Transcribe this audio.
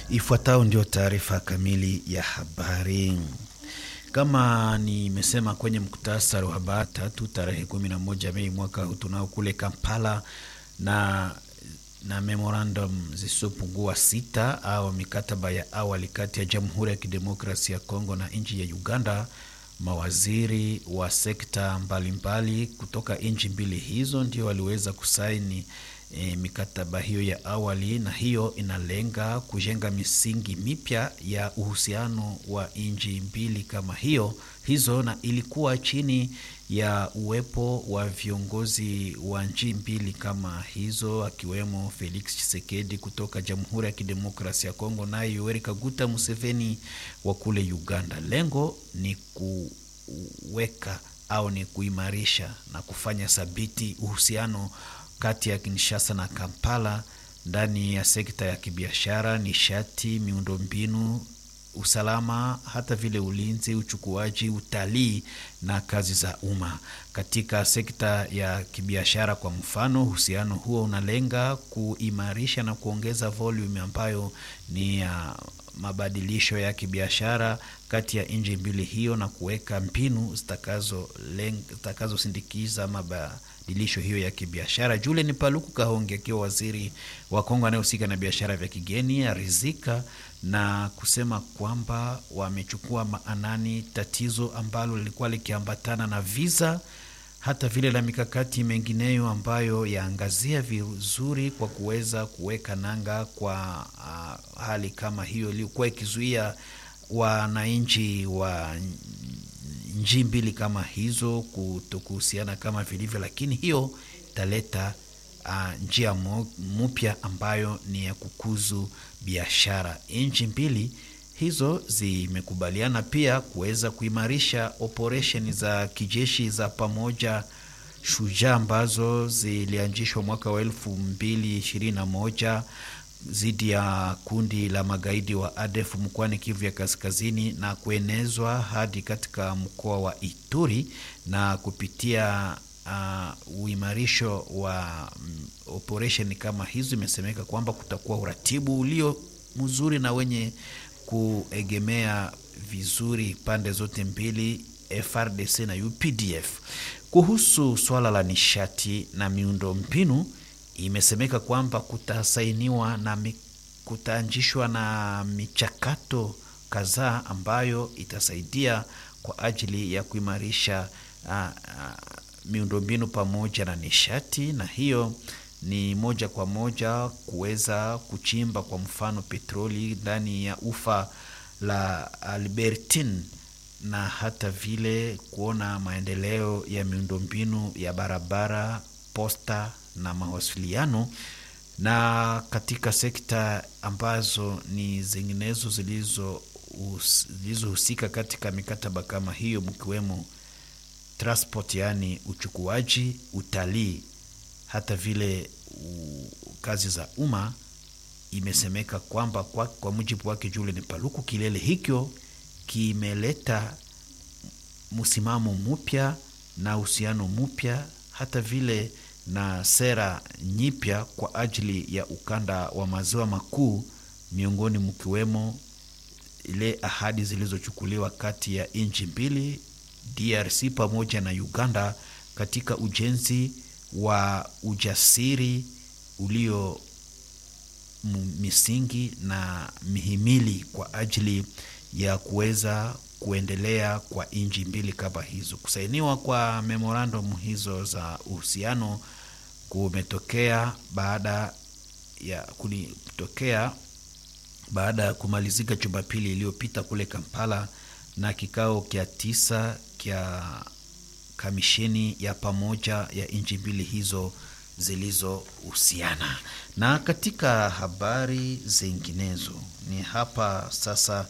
Ifuatayo ndio taarifa kamili ya habari. Kama nimesema kwenye muktasari wa habari tatu tarehe 11 Mei mwaka huu tunao kule Kampala na na memorandum zisizopungua sita au mikataba ya awali kati ya Jamhuri ya Kidemokrasia ya Kongo na nchi ya Uganda. Mawaziri wa sekta mbalimbali mbali kutoka nchi mbili hizo ndio waliweza kusaini e, mikataba hiyo ya awali, na hiyo inalenga kujenga misingi mipya ya uhusiano wa nchi mbili kama hiyo hizo, na ilikuwa chini ya uwepo wa viongozi wa nchi mbili kama hizo, akiwemo Felix Tshisekedi kutoka Jamhuri ya Kidemokrasia ya Kongo, naye Yoweri Kaguta Museveni wa kule Uganda. Lengo ni kuweka au ni kuimarisha na kufanya thabiti uhusiano kati ya Kinshasa na Kampala ndani ya sekta ya kibiashara, nishati, miundombinu, usalama, hata vile ulinzi, uchukuaji, utalii na kazi za umma. Katika sekta ya kibiashara, kwa mfano, uhusiano huo unalenga kuimarisha na kuongeza volume ambayo ni ya mabadilisho ya kibiashara kati ya nchi mbili hiyo na kuweka mbinu zitakazosindikiza mabadilisho hiyo ya kibiashara. Julian Paluku Kahonge akiwa waziri wa Kongo anayehusika na biashara vya kigeni arizika na kusema kwamba wamechukua maanani tatizo ambalo lilikuwa likiambatana na visa hata vile la mikakati mengineyo ambayo yaangazia vizuri kwa kuweza kuweka nanga kwa uh, hali kama hiyo iliyokuwa ikizuia wananchi wa nchi mbili kama hizo kutokuhusiana kama vilivyo, lakini hiyo italeta uh, njia mpya ambayo ni ya kukuzu biashara. Nchi mbili hizo zimekubaliana pia kuweza kuimarisha operesheni za kijeshi za pamoja Shujaa ambazo zilianzishwa mwaka wa elfu mbili ishirini na moja dhidi ya kundi la magaidi wa ADF mkoani Kivu ya Kaskazini na kuenezwa hadi katika mkoa wa Ituri na kupitia uh, uimarisho wa um, operesheni kama hizo, imesemeka kwamba kutakuwa uratibu ulio mzuri na wenye kuegemea vizuri pande zote mbili, FRDC na UPDF. Kuhusu swala la nishati na miundo mbinu, imesemeka kwamba kutasainiwa na kutaanzishwa na michakato kadhaa ambayo itasaidia kwa ajili ya kuimarisha uh, uh, miundo mbinu pamoja na nishati, na hiyo ni moja kwa moja kuweza kuchimba kwa mfano petroli ndani ya ufa la Albertine na hata vile kuona maendeleo ya miundombinu ya barabara, posta na mawasiliano, na katika sekta ambazo ni zinginezo zilizohusika katika mikataba kama hiyo, mkiwemo transport, yaani uchukuaji, utalii hata vile u, kazi za umma. Imesemeka kwamba kwa, kwa mujibu wake Julian Paluku, kilele hicho kimeleta msimamo mpya na uhusiano mpya hata vile na sera nyipya kwa ajili ya ukanda wa maziwa makuu, miongoni mkiwemo ile ahadi zilizochukuliwa kati ya nchi mbili DRC pamoja na Uganda katika ujenzi wa ujasiri ulio misingi na mihimili kwa ajili ya kuweza kuendelea kwa nchi mbili kama hizo. Kusainiwa kwa memorandum hizo za uhusiano kumetokea baada ya kulitokea baada ya kumalizika Jumapili iliyopita kule Kampala na kikao kya tisa kya kamisheni ya pamoja ya nchi mbili hizo zilizohusiana. Na katika habari zinginezo ni hapa sasa